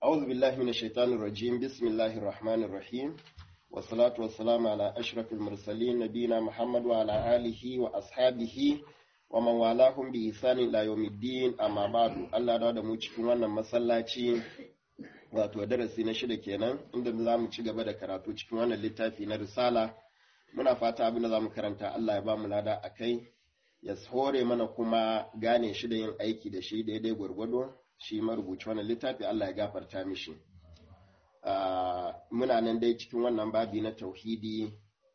أعوذ بالله من الشيطان الرجيم بسم الله الرحمن الرحيم والصلاة والسلام على أشرف المرسلين نبينا محمد وعلى آله وأصحابه ومن والاهم بإحسان إلى يوم الدين أما بعد الله da mu cikin wannan masallaci wato darasi na shida kenan inda za mu ci gaba da karatu cikin wannan littafi na risala muna fata abin da za mu karanta Allah ya ba mu lada a kai ya hore mana kuma gane shi da yin aiki da shi daidai gwargwado shi marubuci wannan littafi Allah ya gafarta mishi muna nan dai cikin wannan babi na tauhidi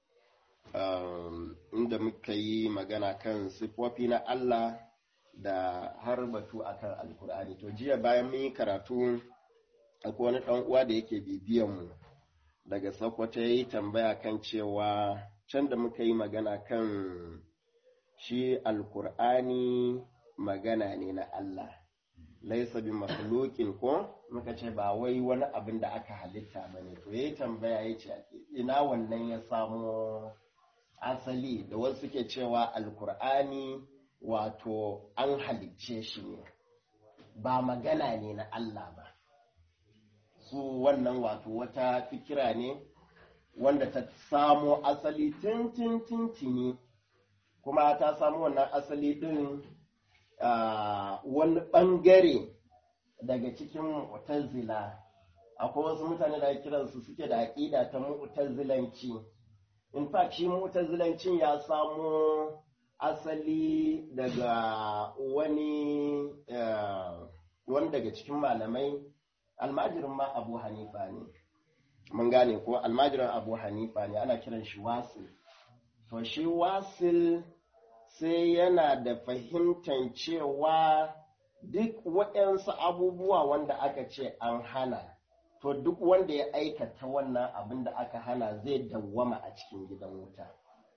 inda muka yi magana kan siffofi na Allah da har batu akan alkur'ani to jiya bayan mun yi karatu akwai wani ɗan uwa da yake bibiyan mu daga Sokoto ya yi tambaya kan cewa can da muka yi magana kan shi alkur'ani magana ne na Allah laisa bi makhluqin ko muka ce ba wai wani abin da aka halitta bane to yayi tambaya yace ina wannan ya samo asali da wasu suke cewa alkur'ani wato an halicce shi ne ba magana ne na Allah ba su wannan wato wata fikira ne wanda ta samo asali tun tun tun tuni kuma ta samu wannan asali din wani ɓangare daga cikin mu'tazila akwai wasu mutane da kiransu suke da aƙida ta mu'tazilanci in fact shi mu'tazilancin ya samo asali daga wani wani daga cikin malamai almajirin ma abu hanifa ne mun gane ko almajirin abu hanifa ne ana kiran shi wasil to shi wasil sai yana da fahimtar cewa duk waɗansu abubuwa wanda aka ce an hana to duk wanda ya aikata wannan abin da aka hana zai dawwama a cikin gidan wuta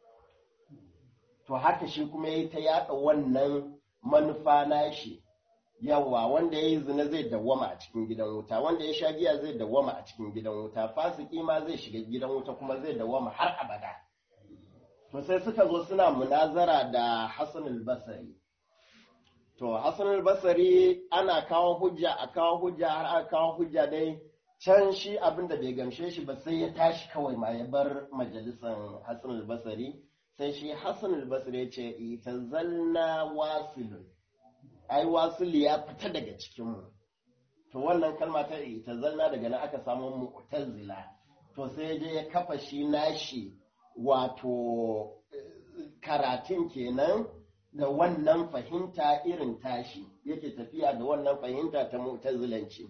to haka shi kuma ya yi ta yaɗa wannan manufa nashi yawa wanda ya yi zina zai dawwama a cikin gidan wuta wanda ya sha giya zai dawwama a cikin gidan wuta fasiki ma zai shiga gidan wuta kuma zai dawwama har abada to sai suka zo suna munazara da Hassan al-Basri to Hassan al-Basri ana kawo hujja a kawo hujja har aka kawo hujja dai can shi abin da bai gamshe shi ba sai ya tashi kawai ma ya bar majalisan Hassan al-Basri sai shi Hassan al-Basri ya ce itazalna wasilun ai wasil ya fita daga cikin mu to wannan kalma ta itazalna daga nan aka samu mu'tazila to sai ya je ya kafa shi nashi wato karatun kenan da wannan fahimta irin tashi yake tafiya da wannan fahimta ta mutazilanci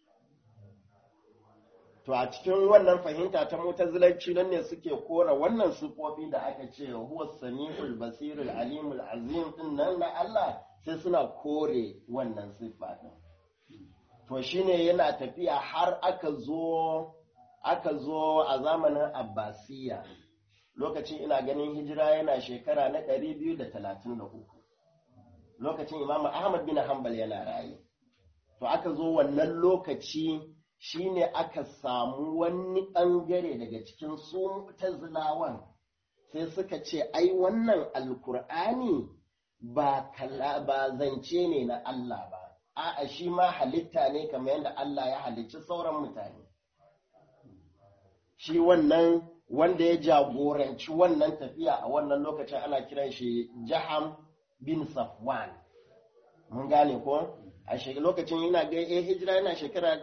to a cikin wannan fahimta ta mutazilanci nan ne suke kora wannan sufofi da aka ce huwa sami'ul basirul alimul azim din nan na Allah sai suna kore wannan siffa din to shine yana tafiya har aka zo aka zo a zamanin abbasiya lokacin ina ganin hijira yana shekara na ɗari biyu da talatin da uku lokacin imamu ahmad bin hanbal yana raye to aka zo wannan lokaci shine aka samu wani ɓangare daga cikin su zilawan sai suka ce ai wannan alkur'ani ba ba zance ne na Allah ba a'a shi ma halitta ne kamar yadda Allah ya halicci sauran mutane shi wannan wanda ya jagoranci wannan tafiya a wannan lokacin ana kiran shi Jaham bin Safwan. Mun gane ko? A lokacin yana ga eh hijira yana shekara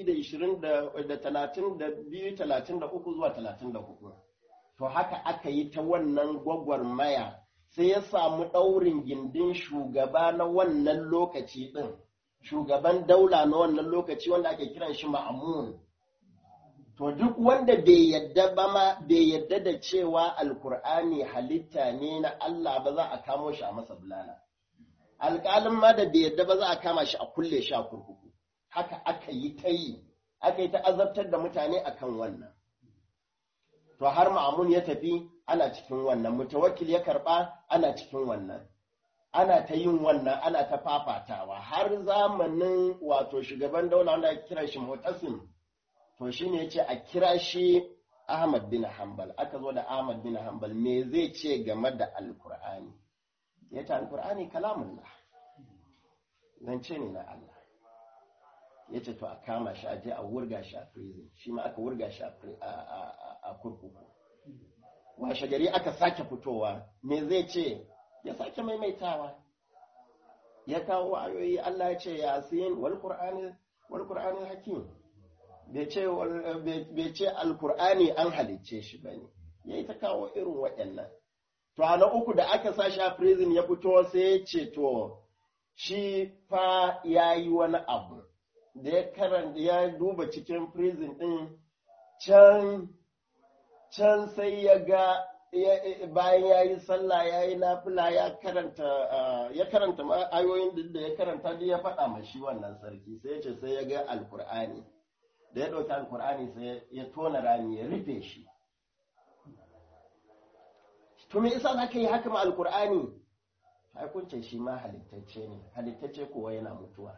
232-33 zuwa 34. To haka aka yi ta wannan gwagwarmaya sai ya samu ɗaurin gindin shugaba na wannan lokaci ɗin, shugaban daula na wannan lokaci wanda ake kiran shi Ma'amun. To duk wanda bai yadda ba ma bai yadda da cewa Alkur'ani halitta ne na Allah ba za a kamo shi a masa bulala. Alƙalin ma da bai yadda ba za a kama shi a kulle shi a kurkuku. Haka aka yi ta yi, aka yi ta azabtar da mutane akan wannan. To har ma'amun ya tafi ana cikin wannan, mutawakkil ya karɓa ana cikin wannan. Ana ta yin wannan, ana ta fafatawa har zamanin wato shugaban daula wanda ake kiran shi Mutasim. to shi ne ya ce a kira shi Ahmad bin Hanbal aka zo da Ahmad bin Hanbal me zai ce game da Alkur'ani ya ce Alkur'ani kalamullah zance ne na Allah ya ce to a kama shi a je a wurga shi a prison shi ma aka wurga shi a kurkuku washe gari aka sake fitowa me zai ce ya sake maimaitawa ya kawo ayoyi Allah ya ce yasin wal qur'ani wal qur'ani hakim bai ce bai ce alqur'ani an halicce shi bane yayi ta kawo irin waɗannan to a na uku da aka sa shi a prison ya fito sai ya ce to shi fa yayi wani abu da ya karanta ya duba cikin prison din can can sai ya ga bayan ya yi sallah ya yi nafila ya karanta ya karanta ayoyin da ya karanta da ya faɗa ma shi wannan sarki sai ya ce sai ya ga alkur'ani da ya ɗauki alkur'ani sai ya tona rami ya rufe shi to me isa zaka yi haka ma alkur'ani hukuncin shi ma halittacce ne halittacce kuwa yana mutuwa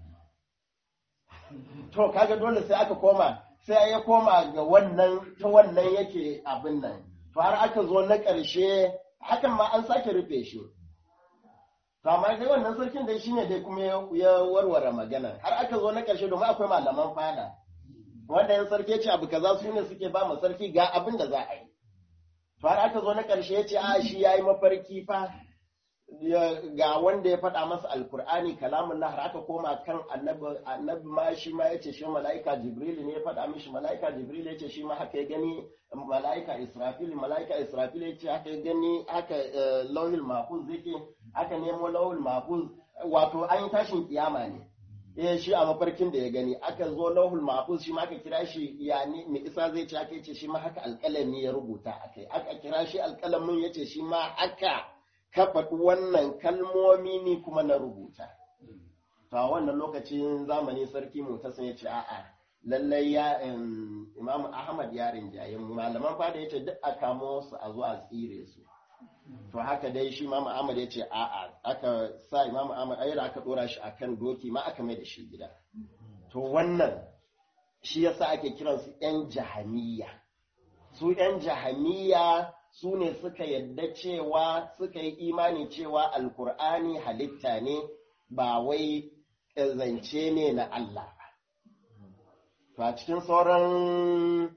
to kaga dole sai aka koma sai ya koma ga wannan ta wannan yake abin nan to har aka zo na ƙarshe hakan ma an sake rufe shi to amma dai wannan sarkin dai shine dai kuma ya warware magana har aka zo na ƙarshe domin akwai malaman fada wanda yan sarki ce abu kaza su ne suke ba mu sarki ga abin da za a yi to har aka zo na ƙarshe ya ce a shi yayi mafarki fa ga wanda ya faɗa masa alkur'ani kalamun har aka koma kan annabi annabi ma shi ma yace shi mala'ika jibril ne ya faɗa mishi mala'ika jibril yace shi ma haka ya gani mala'ika israfil mala'ika israfil yace haka ya gani haka lauhil mahfuz yake aka nemo lauhil mahfuz wato an yi tashin kiyama ne eh shi a mafarkin da ya gani aka zo lauhul mahfuz shi ma aka kira shi ya ne mai isa zai ce aka yace shi ma haka alƙalami ya rubuta akai aka kira shi alƙalamin yace shi ma haka ka faɗi wannan kalmomi ni kuma na rubuta. To a wannan lokacin zamani sarki mutasin ya ce a'a lallai ya Imam Ahmad ya rinjaye malaman fada ya ce duk a kamo su a zo a tsire su. To haka dai shi Imam Ahmad ya ce a'a aka sa Imam Ahmad ayyar aka dora shi akan doki ma aka mai da shi gida. To wannan shi yasa ake kiransu 'yan jahaniya. Su 'yan jahaniya su ne suka yadda cewa suka yi imani cewa alkur'ani halitta ne ba wai zance ne na Allah ba. To a cikin sauran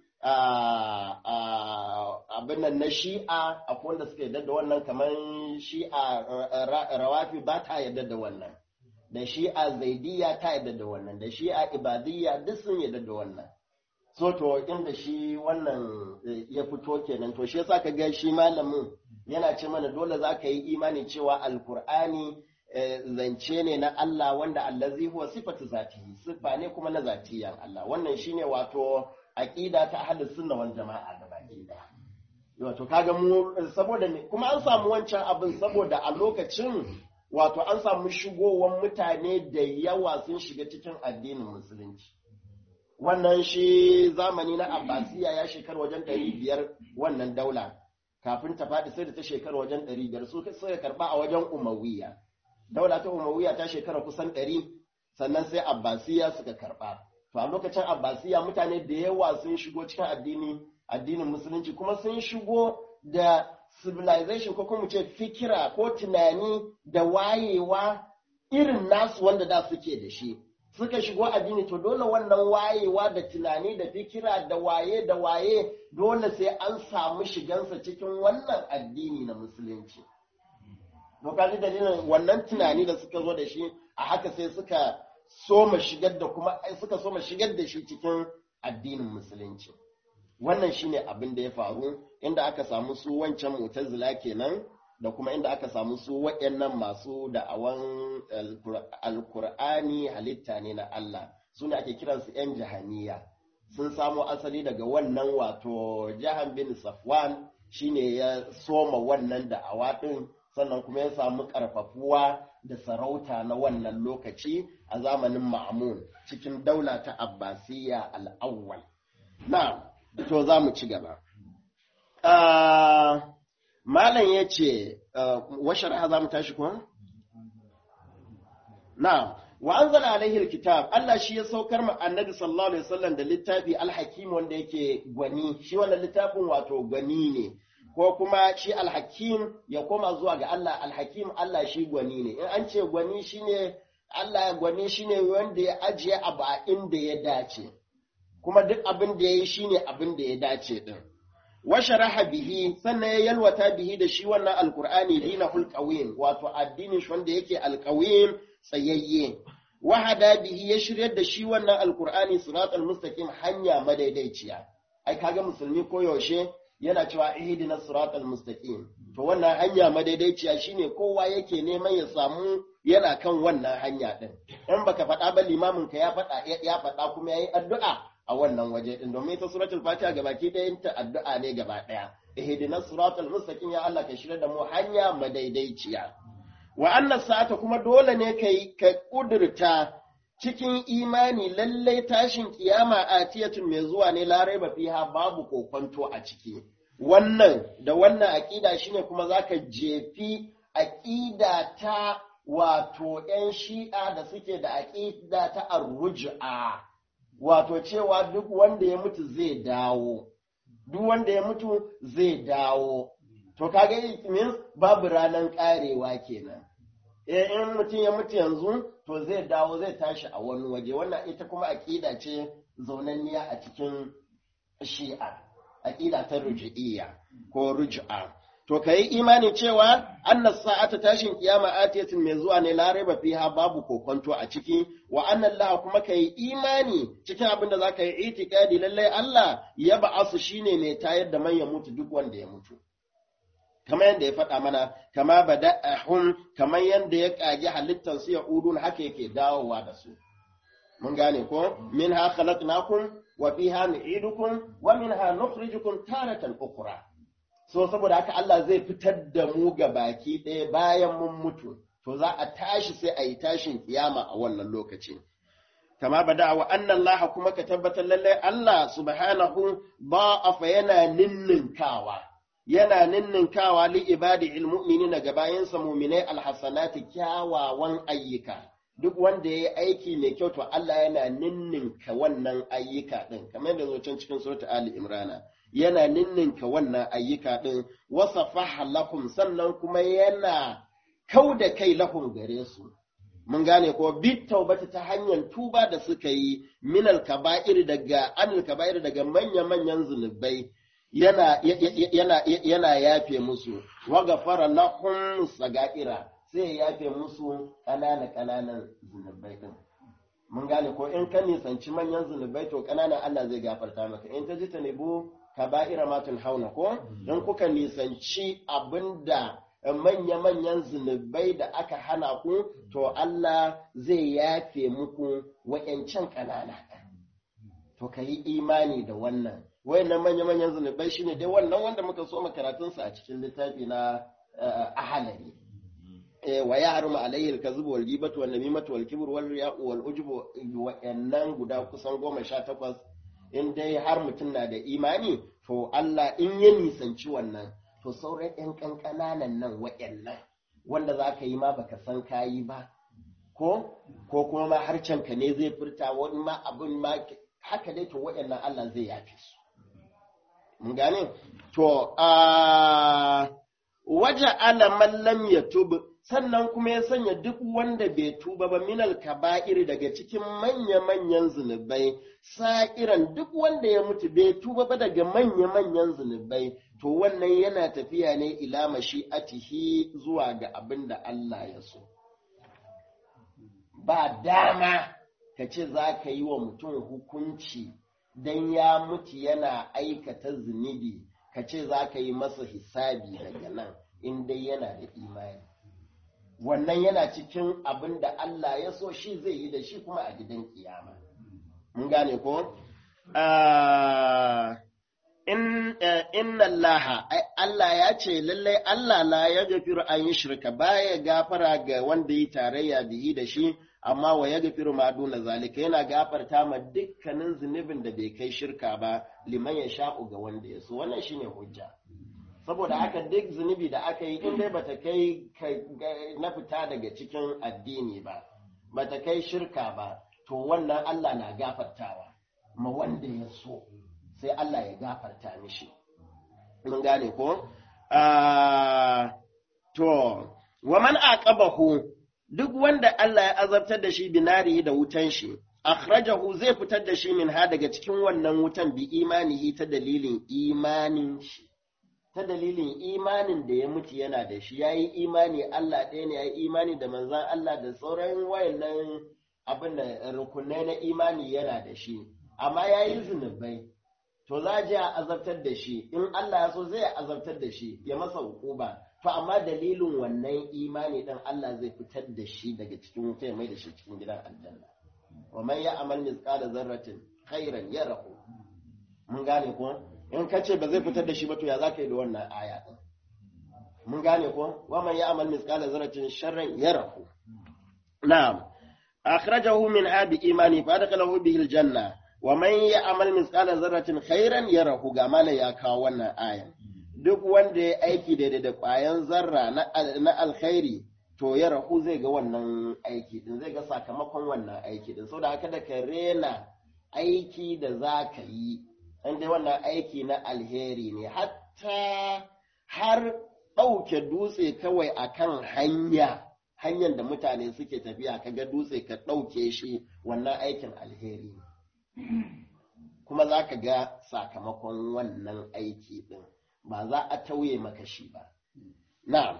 abin nan na shi'a akwai wanda suka yadda da wannan kamar shi'a rawafi ba ta yadda da wannan. Da shi'a zaidiya ta yadda da wannan, da shi'a ibadiyya duk sun yadda da wannan. so to inda shi wannan ya fito kenan to shi yasa ka ga shi malamin yana ce mana dole za ka yi imani cewa alkur'ani zance ne na Allah wanda allazi huwa sifatu zatihi sifa ne kuma na zatiyan Allah wannan shine wato aqida ta ahlus sunna wal jama'a gabaki daya wato kaga mu saboda me kuma an samu wancan abin saboda a lokacin wato an samu shigowar mutane da yawa sun shiga cikin addinin musulunci wannan shi zamani na abbasiya ya shekar wajen ɗari biyar wannan daula kafin ta faɗi sai da ta shekar wajen ɗari biyar su suka karɓa a wajen umawiya daula ta umawiya ta shekara kusan ɗari sannan sai abbasiya suka karɓa to a lokacin abbasiya mutane da yawa sun shigo cikin addini addinin musulunci kuma sun shigo da civilization ko kuma ce fikira ko tunani da wayewa irin nasu wanda da suke da shi suka shigo addini to dole wannan wayewa da tunani da fikira da waye da waye dole sai an samu shigansa cikin wannan addini na musulunci. Dokaji dalilin wannan tunani da suka zo da shi a haka sai suka soma shigar da kuma suka soma shigar da shi cikin addinin musulunci. Wannan shine abin da ya faru inda aka samu su wancan mutazila kenan da kuma inda aka samu su waɗannan masu da'awan alkur'ani halitta ne na Allah su ne ake kiransu 'yan jahaniya sun samo asali daga wannan wato jahan bin safwan shine ya soma wannan da'awa ɗin sannan kuma ya samu ƙarfafuwa da sarauta na wannan lokaci a zamanin ma'amun cikin daula ta abbasiyya al'awwal na to za mu ci gaba Malam ya ce, washar za mu tashi kuwa? Na, wa an zana alaihil kitab, Allah shi ya saukar ma annabi sallallahu Alaihi wasallam da littafi alhakim wanda yake gwani, shi wannan littafin wato gwani ne, ko kuma shi alhakim ya koma zuwa ga Allah, alhakim Allah shi gwani ne, in an ce gwani shi ne Allah gwani shine wanda ya ajiye abu a inda ya dace kuma duk abin da ya yi shine abin da ya dace din washaraha bihi sannan ya yalwata bihi da shi wannan alqur'ani dinahul qawim wato addinin shi wanda yake alqawim tsayayye wahada bihi ya shiryar da shi wannan alqur'ani siratal mustaqim hanya madaidaiciya ai kaga musulmi koyaushe yana cewa ihdina siratal mustaqim to wannan hanya madaidaiciya shine kowa yake neman ya samu yana kan wannan hanya din in baka faɗa ba limamin ka ya faɗa ya faɗa kuma yayi addu'a a wannan waje din domin ita suratul fatiha gabaki ɗayan ta addu'a ne gaba ɗaya ihdinas siratal mustaqim ya Allah ka shirya da mu hanya madaidaiciya wa annas sa'ata kuma dole ne kai ka kudurta cikin imani lallai tashin kiyama atiyatun mai zuwa ne larai ba fiha babu kokonto a ciki wannan da wannan aƙida shine kuma zaka jefi aƙida ta wato ‘yan shi'a da suke da aƙida ta arruj'a wato cewa duk wanda ya mutu zai dawo duk wanda ya mutu zai dawo to kaga it means babu ranar ƙarewa kenan eh in mutum ya mutu yanzu to zai dawo zai tashi a wani waje wannan ita kuma aƙida ce zaunanniya a cikin shi'a aƙida ta ruj'iyya ko ruj'a to kai imani cewa annas sa'ata tashin kiyama atiyatin mai zuwa ne la raiba fiha babu kokonto a ciki wa anna Allah kuma kai imani cikin abin da zaka yi itikadi lalle Allah ya ba'asu shine mai tayar da man ya mutu duk wanda ya mutu kamar yadda ya faɗa mana kama bada'ahum kamar yadda ya kage halittar su ya udun haka yake dawowa da su mun gane ko minha khalaqnakum wa fiha nu'idukum wa minha nukhrijukum taratan ukhra so saboda haka Allah zai fitar da mu ga baki ɗaya bayan mun mutu to za a tashi sai a yi tashin kiyama a wannan lokaci kama bada wa annan Allah kuma ka tabbatar lallai Allah subhanahu ba'afa yana ninninkawa yana ninninkawa li ibadi almu'minina ga bayansa mu'minai alhasanati kyawawan ayyuka duk wanda ya yi aiki mai kyau to Allah yana ninninka wannan ayyuka ɗin kamar yadda zo can cikin surata Ali Imrana yana ninninka wannan ayyuka ɗin wasa lahum sannan kuma yana kau da kai lahum gare su mun gane ko bi taubata ta hanyar tuba da suka yi minal kaba'ir daga anil kaba'ir daga manya manyan zunubai yana yana yana yafe musu wa gafara lahum sagaira sai ya yafe musu ƙanana ƙananan zunubai din mun gane ko in ka nisanci manyan zunubai to ƙananan Allah zai gafarta maka in ta ji ta nebo kaba'ira matun hauna ko in kuka nisanci abinda manya-manyan zunubai da aka hana ku to Allah zai yafe muku wa'yancan ƙanana to ka yi imani da wannan wayannan manya-manyan zunubai shine dai wannan wanda muka so makaratunsa a cikin littafi na ahalari wa ya haruma alayhi alkazibu wal ghibatu wan namimatu wal kibru wal riya'u wal ujubu wa'annan guda kusan goma sha takwas in dai har mutum na da imani to Allah in ya nisanci wannan to sauran ƴan ƙanƙananan nan wa'annan wanda za ka yi ma baka san kayi ba ko ko kuma ma harcen ka ne zai furta wani ma abin ma haka dai to wa'annan Allah zai yafe su mun gane to a waje alaman lam yatub sannan kuma ya sanya duk wanda bai tuba ba minal kaba'ir daga cikin manya-manyan zunubai sa'iran duk wanda ya mutu bai tuba ba daga manya-manyan zunubai to wannan yana tafiya ne ila mashi'atihi zuwa ga abin da Allah ya so ba dama ka ce za ka yi wa mutum hukunci don ya mutu yana aikata zunubi ka ce za ka yi masa hisabi daga nan in dai yana da imani wannan yana cikin abin da Allah ya so shi zai yi da shi kuma a gidan kiyama. Mun gane ko? Inna Allah, Allah ya ce lallai Allah la ya gafiru an yi shirka baya gafara ga wanda yi tarayya bihi da shi, amma wa ya gafiru ma duna zalika yana gafarta ma dukkanin zunubin da bai kai shirka ba liman ya sha'u ga wanda ya so wannan shine hujja. saboda haka duk zunubi da aka yi in dai bata kai na fita daga cikin addini ba bata kai shirka ba to wannan Allah na gafartawa ma wanda ya so sai Allah ya gafarta mishi mun gane ko to wa man aqabahu duk wanda Allah ya azabtar da shi binari da wutan shi akhrajahu zai fitar da shi min ha daga cikin wannan wutan bi imanihi ta dalilin imanin shi ta dalilin imanin da ya mutu yana da shi yayi imani Allah ɗaya ne yayi imani da manzon Allah da sauran wayannan abin da rukunai na imani yana da shi amma yayi zunubai to za a je a azabtar da shi in Allah ya so zai azabtar da shi ya masa hukuba to amma dalilin wannan imani dan Allah zai fitar da shi daga cikin wuta ya mai da shi cikin gidan aljanna wa man ya'mal mithqala zarratin khairan yarahu mun gane ko in ka ce ba zai fitar da shi ba to ya zaka yi da wannan aya din mun gane ko wa man ya'mal mithqala zarratin sharran yarahu na'am akhrajahu min abi imani fa adkhalahu bihi aljanna wa man ya'mal mithqala zarratin khairan yarahu ga mala ya kawo wannan aya duk wanda ya aiki daidai da ƙwayan zarra na alkhairi to ya rahu zai ga wannan aiki din zai ga sakamakon wannan aiki din saboda haka da ka rena aiki da za ka yi an dai wannan aiki na alheri ne hatta har ɗauke dutse kawai akan hanya hanyar da mutane suke tafiya ka ga dutse ka ɗauke shi wannan aikin alheri ne kuma za ka ga sakamakon wannan aiki din ba za a tauye maka shi ba. Na'am.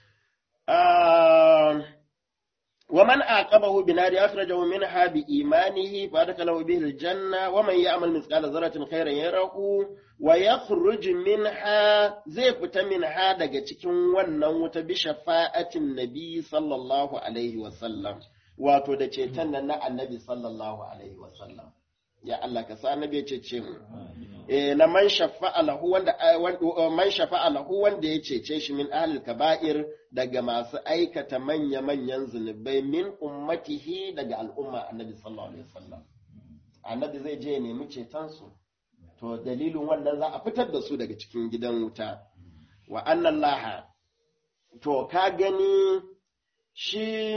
Wa man aqabahu bi nari akhrajahu minha bi imanihi fa adkhalahu bihi aljanna wa man ya'mal mithqala dharratin khairan yarahu wa yakhruj minha zai fita minha daga cikin wannan wuta bi shafa'atin nabi sallallahu alaihi wa sallam wato da ceton nan na annabi sallallahu alaihi wa sallam ya Allah ka sa annabi ya cece mu eh na man shafa'a lahu wanda man shafa'a lahu wanda ya cece shi min ahlil kaba'ir daga masu aikata manya manyan zunubai min ummatihi daga al'umma annabi sallallahu alaihi wasallam annabi zai je ya nemi ceton su to dalilin wannan za a fitar da su daga cikin gidan wuta wa annallaha to ka gani shi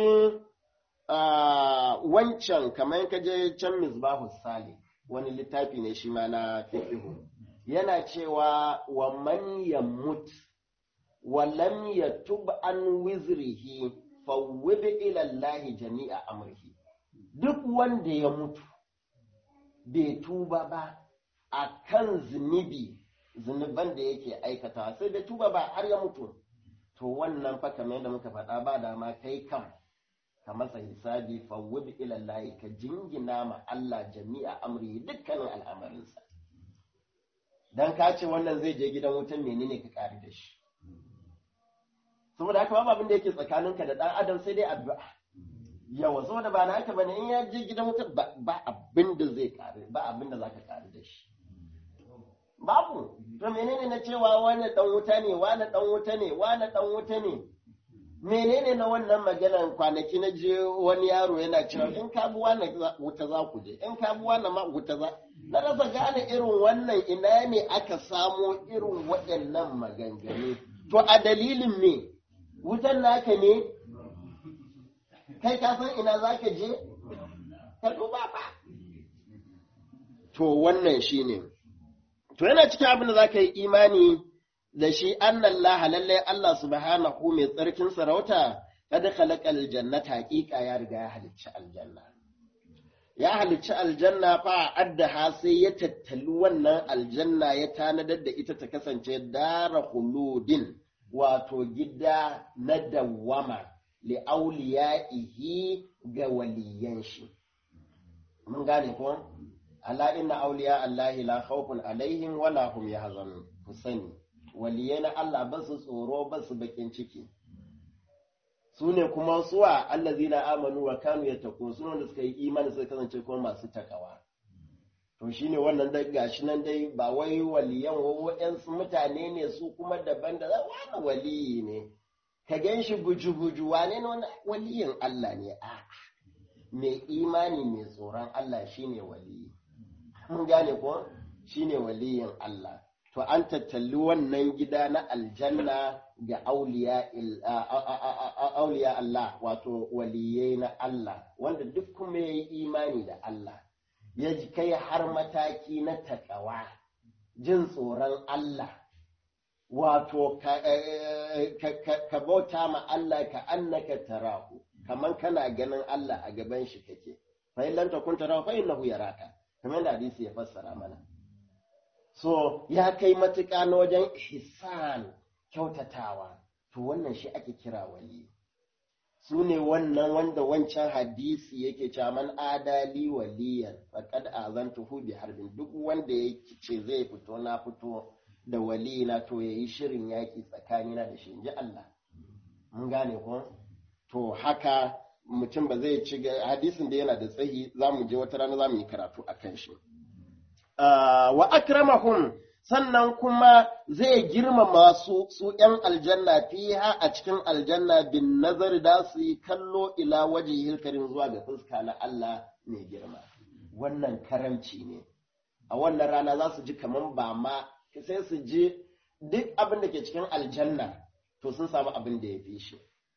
wancan kamar ka je can misbahu sali wani littafi ne shi ma na fiqhu yana cewa wa man yamut wa lam yatub an wizrihi fawwid ila Allah jami'a amrihi duk wanda ya mutu bai tuba ba akan zunubi zunuban da yake aikata sai bai tuba ba har ya mutu to wannan fa kamar yadda muka faɗa ba dama kai kam ka masa hisabi fawwid ila Allah ka jingina ma Allah jami'a amri dukkanin al'amarinsa dan ka ce wannan zai je gidan wutan menene ka kare da shi saboda haka babu abin da yake tsakaninka da dan adam sai dai addu'a yawa saboda ba na haka bane in ya je gidan wutan ba abin da zai kare ba abin da zaka kare da shi babu to menene na cewa wani dan wuta ne wani dan wuta ne wani dan wuta ne menene na wannan maganan kwanaki na je wani yaro yana cewa in ka bi wani wuta za ku je in ka bi wani ma wuta za na rasa gane irin wannan ina ne aka samo irin waɗannan maganganu to a dalilin me wutan naka ne kai ka san ina za ka je ka duba ba to wannan shine to yana cikin abin da za ka yi imani da shi annan laha lallai Allah subhanahu mai tsarkin sarauta kada khalaqal jannata haqiqa ya riga ya halicci aljanna ya halicci aljanna fa addaha sai ya tattali wannan aljanna ya tanadar da ita ta kasance dara khuludin wato gida na dawwama li auliyaihi ga waliyan shi mun gane ko ala inna auliya allahi la khawfun alaihim wala hum yahzanun ku sani waliyai na Allah ba su tsoro ba su bakin ciki su ne kuma suwa allazina amanu wa kanu yattaqun su ne suka yi imani suka kasance kuma masu takawa to shine wannan dai gashi nan dai ba wai waliyan waɗansu mutane ne su kuma daban da wani waliyi ne ka gan shi buju-buju wane ne wani waliyin Allah ne a mai imani mai tsoron Allah shine waliyi mun gane ko shine waliyin Allah to an tattali wannan gida na aljanna ga auliya Allah wato waliyai na Allah wanda duk kuma ya yi imani da Allah ya ji kai har mataki na takawa jin tsoron Allah wato ka bauta ma Allah ka annaka tarahu kaman kana ganin Allah a gaban shi kake fa in lam takun tarahu fa innahu yaraka kamar da hadisi ya fassara mana so ya kai matuƙa na wajen ihsan kyautatawa to wannan shi ake kira wali su ne wannan wanda wancan hadisi yake cewa man adali waliyan faqad azantuhu bi harbin duk wanda ya ce zai fito na fito da walina to yayi shirin yaki tsakanina da shi inji Allah mun gane ko to haka mutum ba zai ci hadisin da yana da tsayi zamu je wata rana zamu yi karatu akan shi wa akramahum sannan kuma zai girmama su su ‘yan aljanna fiha a cikin aljanna bin nazari da su yi kallo ila waje hilkarin zuwa ga fuska na Allah mai girma. Wannan karamci ne, a wannan rana za su ji kamar ba ma sai su ji duk abin da ke cikin aljanna to sun samu abin da ya fi shi.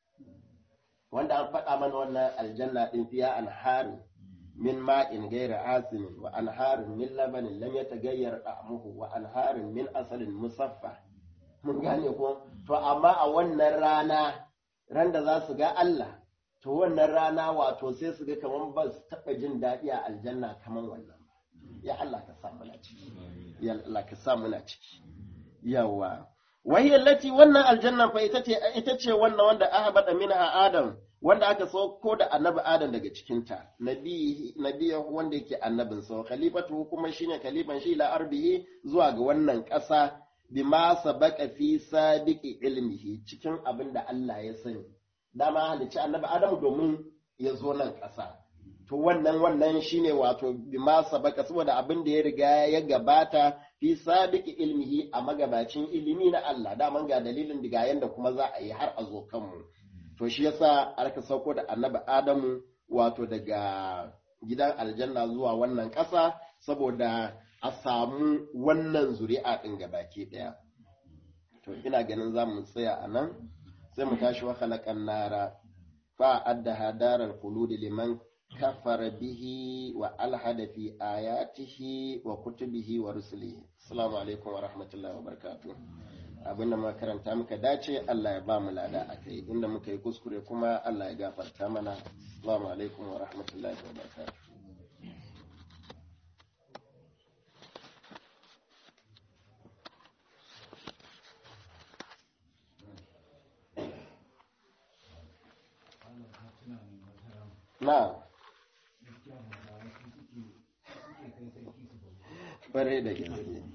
Wanda an faɗa mana wannan aljanna ɗin fiya an harin من ماء غير آسن وأنهار من لبن لم يتغير طعمه وأنهار من أصل مصفى mun gane ko to amma a wannan rana ran da za su ga Allah to wannan rana wato sai su ga kaman ba su taɓa jin daɗi a aljanna kaman wannan ya Allah ka sa muna ciki ya Allah ka sa muna ciki yawa wahiyar lati wannan aljanna fa ita ce ita ce wannan wanda ahbada minha adam wanda aka sauko da annabi Adam daga cikinta, nabiya wanda yake annabin sau, khalifatu kuma shine khalifan shi la arbihi zuwa ga wannan ƙasa bima sabaka fi sabiqi ilmihi cikin abin da Allah ya sani. Dama halicci annabi Adam domin ya zo nan ƙasa. To wannan wannan shine wato bima sabaka saboda abin da ya riga ya gabata fi sabiqi ilmihi a magabacin ilimi na Allah. Daman ga dalilin diga yanda kuma za a yi har a zo kanmu. to shi yasa aka sauko da annabi Adamu wato daga gidan aljanna zuwa wannan ƙasa saboda a samu wannan zuri'a ɗin gabaki ɗaya. To ina ganin za mu tsaya a nan sai mu tashi wa khalaqan nara fa addaha daral khuludi liman kafara bihi wa alhada fi ayatihi wa kutubihi wa rusulihi. Assalamu alaikum wa rahmatullahi wa barakatuh. abin da makaranta muka dace Allah ya ba mu lada a kai inda muka yi kuskure kuma Allah ya gafarta mana assalamu alaikum wa rahmatullahi wa barakatuh na bare da gaske